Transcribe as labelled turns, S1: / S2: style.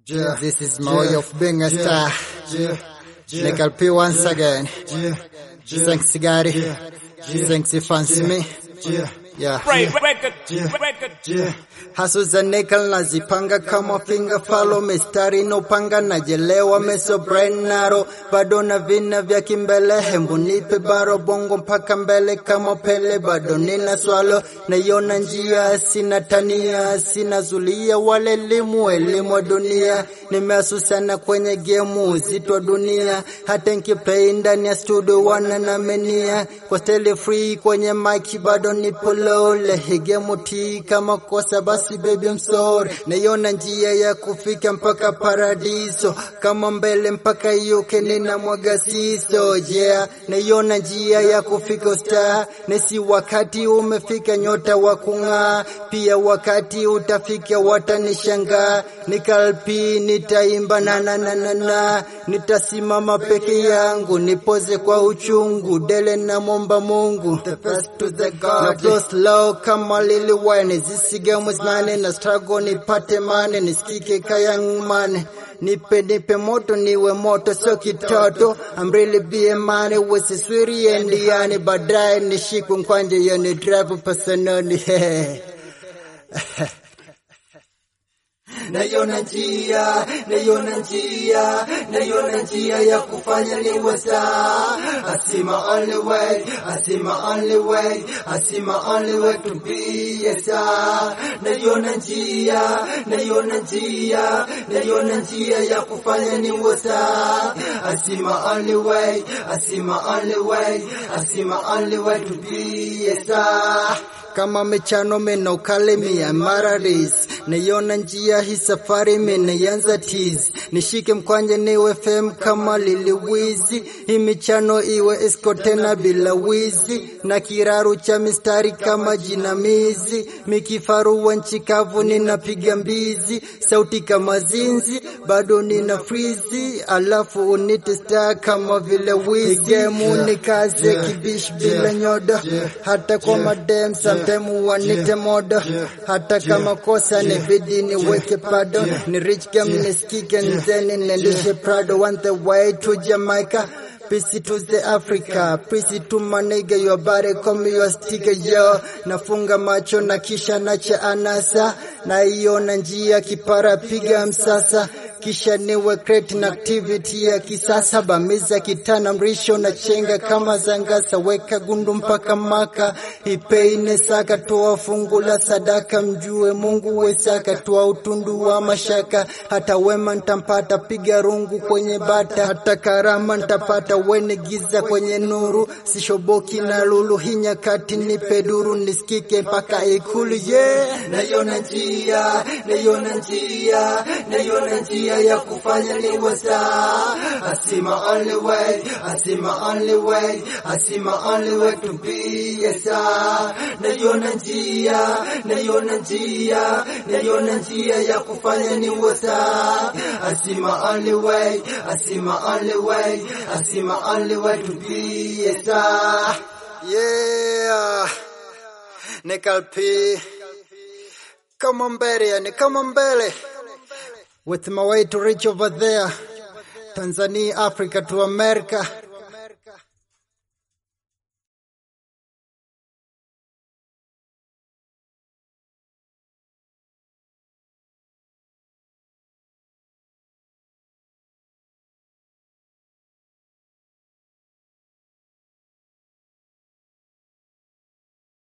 S1: Yeah.
S2: This is my way of being a
S1: Yeah.
S2: star.
S1: Yeah. Yeah.
S2: Nickel P once again.
S1: Yeah.
S2: Thanks, Gary.
S1: Yeah.
S2: Thanks, you fancy me.
S1: Yeah.
S2: Yeah.
S3: Right, record,
S1: Yeah.
S3: record.
S1: Yeah.
S2: Hasu za nickel nazipanga kama finger follow mistari inopanga najelewa meso brain naro bado na vina vya kimbele hembu nipe baro bongo mpaka mbele kama pele bado nina swalo naiona njia sina tania sina zulia wale elimu elimu wa dunia nimeasusana kwenye gemu uzito wa dunia hata nkipei ndani ya studio wana namenia kwa steli free kwenye mic bado nipo lole higemu tii kama kosa basi baby I'm sorry naiona njia ya kufika mpaka paradiso kama mbele mpaka yuke nina mwaga siso yeah naiona njia ya kufika star nesi wakati umefika nyota wa kung'aa pia wakati utafika watanishangaa nikalpi nitaimba na na na na na nitasimama peke yangu nipoze kwa uchungu dele na momba Mungu the best to the God na flow slow kama Lil Wayne zisigemu zinane na struggle nipate mane nisikike kaya ngmane nipe nipe moto niwe moto sio kitoto I'm really being money wesiswiri endiani baadaye nishikwe nkwanje yoni drive personali naiona njia, naiona njia, naiona njia ya kufanya niwe sawa. I see my only way, I see my only way, I see my only way to be a star. Naiona njia, naiona njia, naiona njia ya kufanya niwe sawa. I see my only way, I see my only way, I see my only way to be a star kama michano menokale mia mararis naiona njia hii safari menaianza tiz nishike mkwanje niwe fem kama liliwizi hii michano iwe esko tena bila wizi na kiraru cha mistari kama jinamizi mikifaru wa nchi kavu ninapiga mbizi sauti kama zinzi bado nina frizi alafu unite star kama vile wizi gemu nikaze
S1: Yeah.
S2: kibish
S1: Yeah.
S2: bila nyodo
S1: Yeah.
S2: hata kwa
S1: Yeah.
S2: madem samtemu wanite modo
S1: Yeah.
S2: hata kama kosa ni bidi niweke pado
S1: Yeah.
S2: ni rich gam
S1: Yeah.
S2: nisikike
S1: Yeah.
S2: nzeni niendeshe prado want the way to Jamaica Peace to the Africa, peace to my nigga, your body come your sticker yo. Nafunga macho na kisha nacha anasa, na iona njia kipara piga msasa, kisha niwe create na activity ya kisasa, bamiza kitana mrisho na chenga kama zangasa, weka gundu mpaka maka, ipeine saka, toa fungu la sadaka, mjue Mungu wesaka, toa utundu wa mashaka, hata wema ntampata, piga rungu kwenye bata, hata karama ntapata, wene giza kwenye nuru, sishoboki na lulu, hii nyakati nipe duru, nisikike mpaka ikulu, yeah. Naiona njia, naiona njia, naiona njia ya kufanya niwe sawa. I see my only way, I see my only way, I see my only way to be a star. Naiona njia, naiona njia, naiona njia ya kufanya niwe sawa. I see my only way, I see my only way, I see my only way to be a star. Yeah. Nickel P. Kama mbele, yani kama mbele. With my way to reach over there. Tanzania, Africa to America.